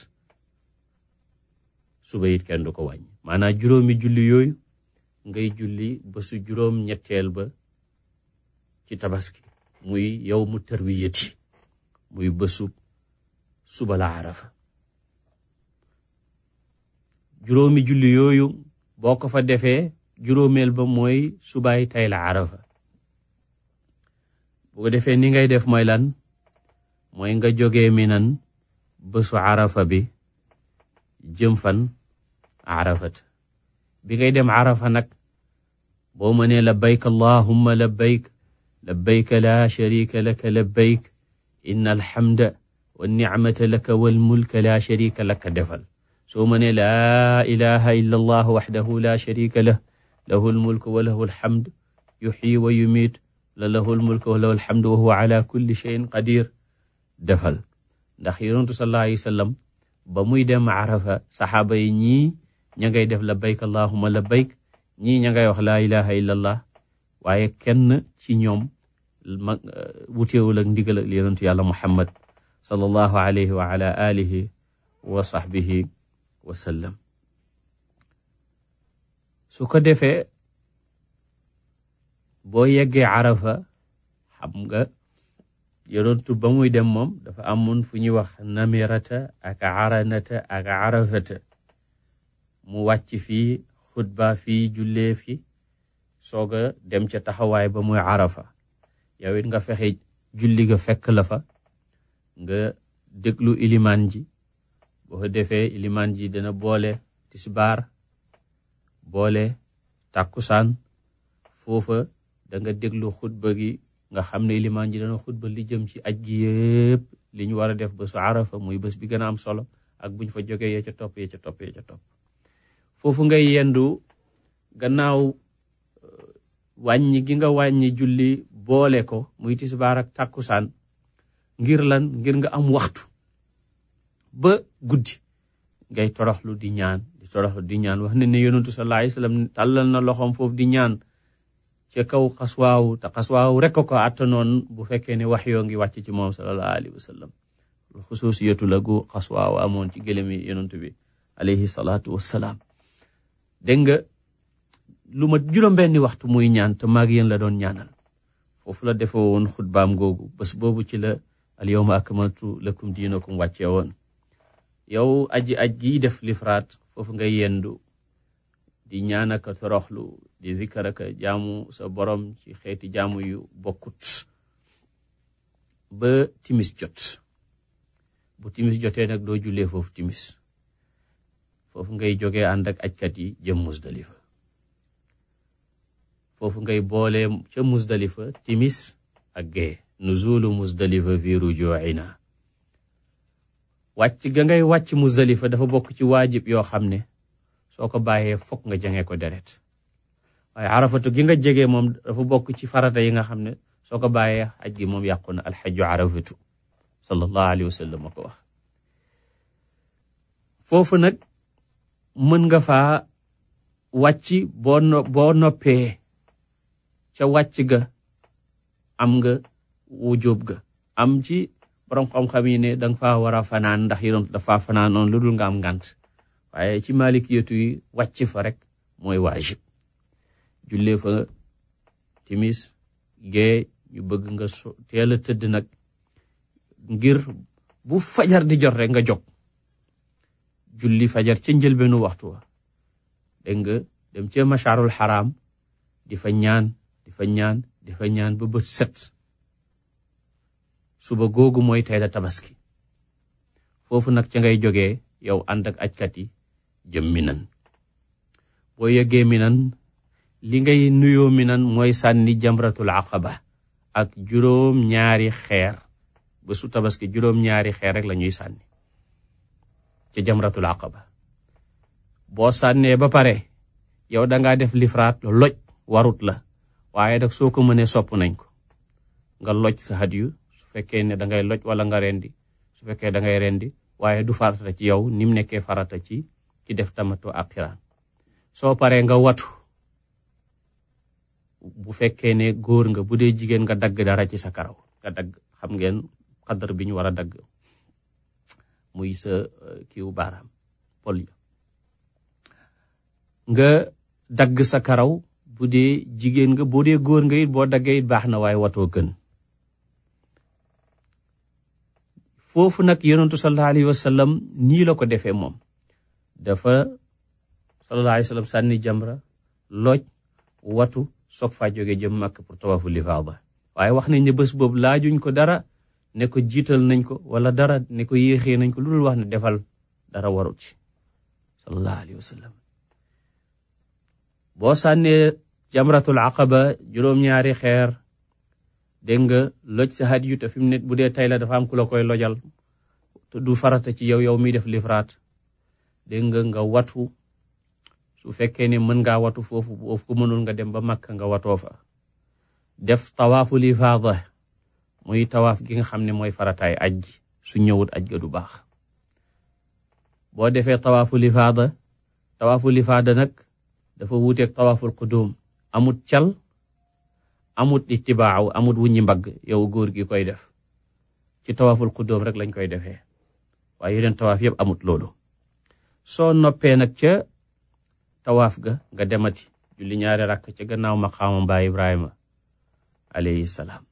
suba it kenn du ko wàññi maanaam juróomi julli yooyu ngay julli ba su juróom ñetteel ba ci tabaski muy yow mu tarwiyati muy bésu suba la arafa juróomi julli yooyu boo ko fa defee juróomeel ba mooy subaay tey la arafa bu ko defee ni ngay def mooy lan mooy nga jógee minan bésu arafa bi jëm fan arafat bi ngay dem arafa nag boo mënee labbayk allahumma labbayk labbayk la sharika laka labbayk inna alhamda wa nicmata laka wal mulka la sharika laka defal soo mënee laa ilaha illa allah waxdahu la sharika lah lahu almulku wa lahu alhamd yuxyi wa yumiit la lahu almulku wa lahu alhamdu wa huwa ala kulli cheyin qadir defal ndax yonentu sallallahu alayhi wa sallam ba muy dem arafa saxaaba yi ñii ña ngay def labbayk allahumma labbayk ñii ña ngay wax laa ilaha illa allah waaye kenn ci ñoom ma wuteewul ak ndigal ak yonentu yàlla muhammad sallallahu alayhi wa ala alihi wa sahbihi wa sallam su ko defee boo yeggee arafa xam nga yonentu ba muy dem moom dafa amoon fu ñuy wax namirata ak aranata ak arafata mu wàcc fii xutba fii jullee fi soog a dem ca taxawaay ba muy arafa yow it nga fexe julli ga fekk la fa nga déglu ilimaan ji boo ko defee ilimaan ji dana boole tisbaar boole tàkkusaan foofa da nga déglu xutba gi nga xam ne ilimaan ji dana xutba li jëm ci aj gi yëpp li ñu war a def bésu arafa muy bés bi gën a am solo ak buñ fa jógee ya ca topp ya ca topp ya ca topp foofu ngay yendu gannaaw wàññi gi nga wàññi julli boole ko muy tisbaar ak tàkkusaan ngir lan ngir nga am waxtu ba guddi ngay toroxlu di ñaan di toroxlu di ñaan wax ne ne yonentu sallallahu alayhi wasallam tàllal na loxoom foofu di ñaan ca kaw xaswaawu te xaswaawu rek ko attanoon bu fekkee ne wax yoo ngi wàcc ci moom sallallahu alayhi wasallam xusuusiyatu la gu xaswaawu amoon ci gëlëmi yonentu bi alayhi salaatu wassalaam dégg nga lu ma juróom-benni waxtu muy ñaan te maag yéen la doon ñaanal foofu la defee woon xutbaam googu bés boobu ci la al yawma akmaltu lakum diinakum wàccee woon yow aji aj gi def lifraat foofu nga yendu di ñaan ak toroxlu di zikkar ak jaamu sa borom ci xeeti jaamu yu bokkut ba timis jot bu timis jotee nag doo jullee foofu timis foofu ngay jógee ànd ak ajkat yi jëm musdalifa foofu ngay boole ca musdalifa timis ak gee nuzulu musdalifa fi rujuina wàcc ga ngay wàcc musdalifa dafa bokk ci waajib yoo xam ne soo ko bàyyee fokk nga jangee ko deret waaye arafatu gi nga jege moom dafa bokk ci farata yi nga xam ne soo ko bàyyee aj gi moom yàqu na alxaju arafatu sallallahu alayhi wa sallam ko wax foofu nag mën nga faa wàcc boo no boo noppee ca wàcc ga am nga wujjóob ga am ci borom xam-xam yi ne danga faa war a fanaan ndax yonent dafa fanaanoon lu dul nga am ngànt waaye ci malikiyatu yi wàcc fa rek mooy waajib jullee fa timis gee ñu bëgg nga so teel a tëdd nag ngir bu fajar di jot rek nga jóg julli fajar ca njëlbeenu waxtu wa dégg nga dem ca masharul xaraam di fa ñaan di fa ñaan di fa ñaan ba bët set suba googu mooy tey la tabaski foofu nag ca ngay jógee yow ànd ak ajkat yi jëm minan boo yeggee minan li ngay nuyoo minan mooy sànni jamratul aqaba ak juróom ñaari xeer ba su tabaski juróom ñaari xeer rek la ñuy sànni ca jamratul aqaba boo sànnee ba pare yow dangaa def lifraat loj warut la waaye nag soo ko mënee sopp nañ ko nga loj sa hadiyu su fekkee ne dangay loj wala nga rendi su fekkee dangay rendi waaye du farata ci yow ni mu nekkee farata ci ci def tamatu ak xiraan soo paree nga watu bu fekkee ne góor nga bu dee jigéen nga dagg dara ci sa karaw nga dagg xam ngeen xadar bi ñu war a dagg muy sa kiiw baaraam pol ya nga dagg sa karaw bu dee jigéen nga boo dee góor nga it boo daggee it baax na waaye watoo gën foofu nag yonentu sallallahu alayhi wa sallam nii la ko defee moom dafa sallallahu alayhi wa sallam sànni jamra loj watu soog faa jóge jëm màkk pour tawafu lifaada waaye wax nañ ne bés boobu laajuñ ko dara ne ko jiital nañ ko wala dara ne ko yéexee nañ ko lu dul wax ne defal dara warut ci sallallahu alayhi wa sallam boo sànnee jamratul aqaba juróom-ñaari xeer dégg nga loj sa had yu te fi mu ne bu dee tey la dafa am ku la koy lojal te du farata ci yow yow miy def lifraat dégg nga nga watu su fekkee ne mën ngaa watu foofu foofu ko mënul nga dem ba Makka nga watoo fa def tawaafu lifaada muy tawaaf gi nga xam ne mooy farataay aj gi su ñëwut aj ga du baax boo defee tawaafu lifaada tawaafu lifaada nag dafa wuuteeg tawaaful qudum amut cal amut ittibaaw amut wuññi mbagg yow góor gi koy def ci tawaaful qudum rek lañ koy defee waaye yeneen tawaaf yëpp amut loolu soo noppee nag ca tawaaf ga nga demati julli ñaari rakk ca gannaaw maqaama baay Ibrahima alayhi salaam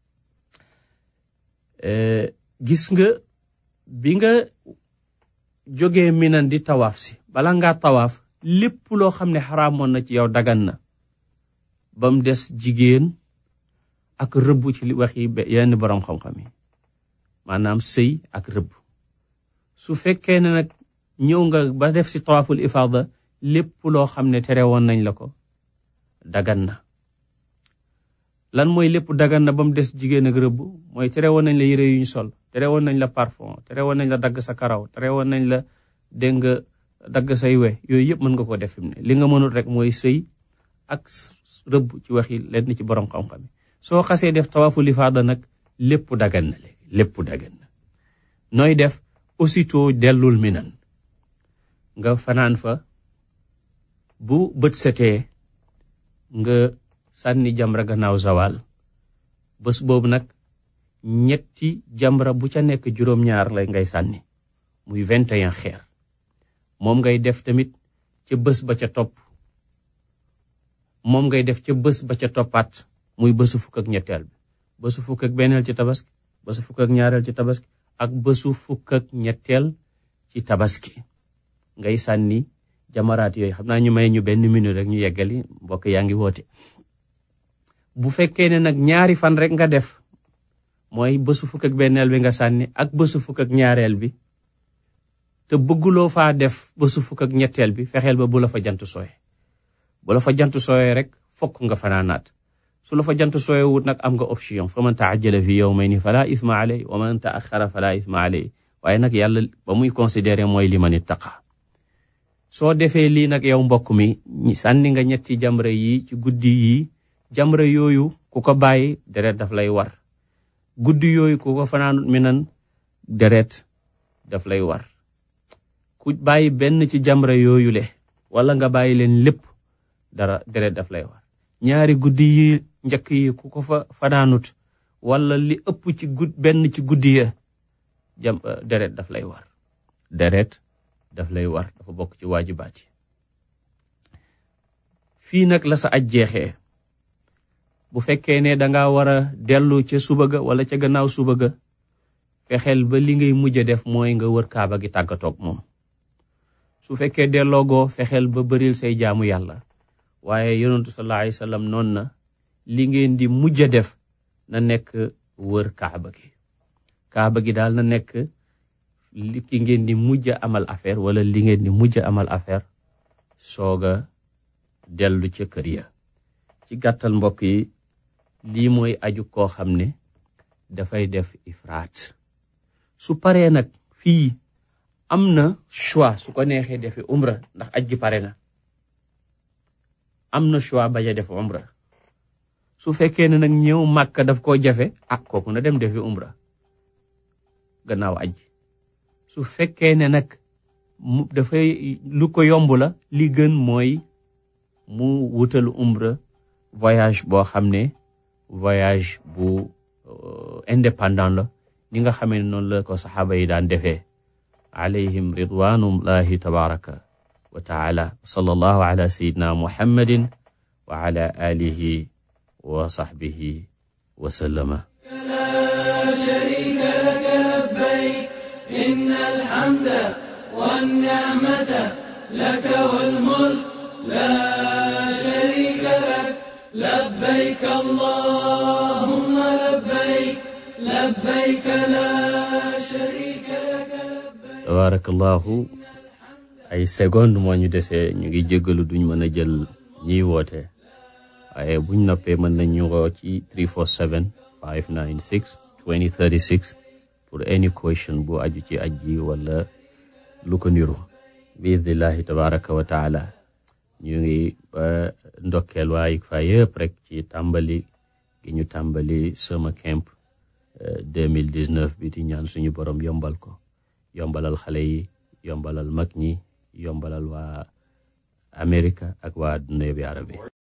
gis nga bi nga jógee minan di tawaaf si bala ngaa tawaaf lépp loo xam ne xaraamoon na ci yow dagan na ba mu des jigéen ak rëbb ci li wax yi yenn boroom xam-xam yi maanaam sëy ak rëbb su fekkee ne nag ñëw nga ba def si tawaaful ifaada lépp loo xam ne tere woon nañ la ko dagan na lan mooy lépp dagan na ba mu des jigéen ak rëbb mooy tere woon nañ la yére yu ñu sol tere woon nañ la parfum tere woon nañ la dagg sa karaw tere woon nañ la dégg nga dagg say we yooyu yëpp mën nga ko def fi mu ne li nga mënul rek mooy sëy ak rëbb ci waxi lenn ci borom xam-xam soo xasee def tawaafu lifaada nag lépp dagan na léegi lépp dagan na nooy def aussitôt dellul minan nga fanaan fa bu bët setee nga sànni jamra gannaaw zawal bés boobu nag ñetti jamra bu ca nekk juróom-ñaar lay ngay sànni muy vingt et un xeer moom ngay def tamit ca bés ba ca topp moom ngay def ca bés ba ca toppaat muy bésu fukk ak ñetteel bi bésu fukk ak benneel ci tabaski bésu fukk ak ñaareel ci tabaski ak bésu fukk ak ñetteel ci tabaski ngay sànni jamaraat yooyu xam naa ñu may ñu benn minute rek ñu yeggali mbokk yaa ngi woote bu fekkee ne nag ñaari fan rek nga def mooy bésu fukk ak benneel bi nga sànni ak bésu fukk ak ñaareel bi te bëgguloo faa def bésu fukk ak ñetteel bi fexeel ba bu la fa jant sooye bu la fa jant sooyee rek fokk nga fanaanaat su la fa jant sooye wut nag am nga option fa man taajjala fi yawmayni fala isma alay wa man taaxara fala isma alay waaye nag yàlla ba muy considéré mooy li man ittaqa soo defee lii nag yow mbokk mi sànni nga ñetti jamra yi ci guddi yi jamra yooyu ku ko bàyyi deret daf lay war guddi yooyu ku ko fanaanut mi nan deret daf lay war ku bàyyi benn ci jamra yooyule wala nga bàyyi leen lépp dara deret daf lay war ñaari guddi yi njëkk yi ku ko fa fanaanut wala li ëpp ci gud benn ci guddi ya jam deret daf lay war deret daf lay war dafa bokk ci waajibaat yi fii nag la sa aj jeexee bu fekkee ne danga war a dellu ca suba ga wala ca gannaaw suba ga fexeel ba li ngay mujj a def mooy nga wër kaaba gi tàggatoog moom su fekkee delloogoo fexeel ba bëril say jaamu yàlla waaye yonentu sallallahu alayhi wasallam noon na li ngeen di mujj a def na nekk wër kaaba gi kaaba gi daal na nekk li ki ngeen di mujj a amal affaire wala li ngeen di mujj a amal affaire sooga dellu ca kër ya ci gàttal mbokk yi lii mooy aju koo xam ne dafay def ifraat su paree nag fii am na choix su ko neexee defi umra ndax aj gi pare na am na choix bañ a def umra su fekkee ne nag ñëw màkka daf koo jafe ah kooku na dem defi umra gannaaw aj su fekkee ne nag mu dafay lu ko yomb la li gën mooy mu wutal umra voyage boo xam ne voyage bu indépendant la ni nga xamee ne noonu la ko saxaaba yi daan defee alayhim ridwanullahi tabaraka wa taala sallallahu ala sayidina muhammadin wa ala alihi wa sahbihi wa sallama لا شريك لك لبيك إن الحمد والنعمة لك والملك لا شريك لك لبيك اللهم لبيك لبيك لا شريك لك لبيك tabarakallahu ay seconde moo ñu desee ñu ngi jéggalu duñ mën a jël ñiy woote waaye buñ noppee mën nañ ñu woo ci 347 596 2036 pour any question bu aju ci aj ji wala lu ko niru biidnillahi tabaraka wa taala ñu ngi ba ndokkeel waa ICFA yëpp rek ci tàmbali gi ñu tàmbali sama camp 2019 bi di ñaan suñu borom yombal ko yombalal xale yi yombalal mag ñi yombalal waa Amérique ak waa adduna bi arabi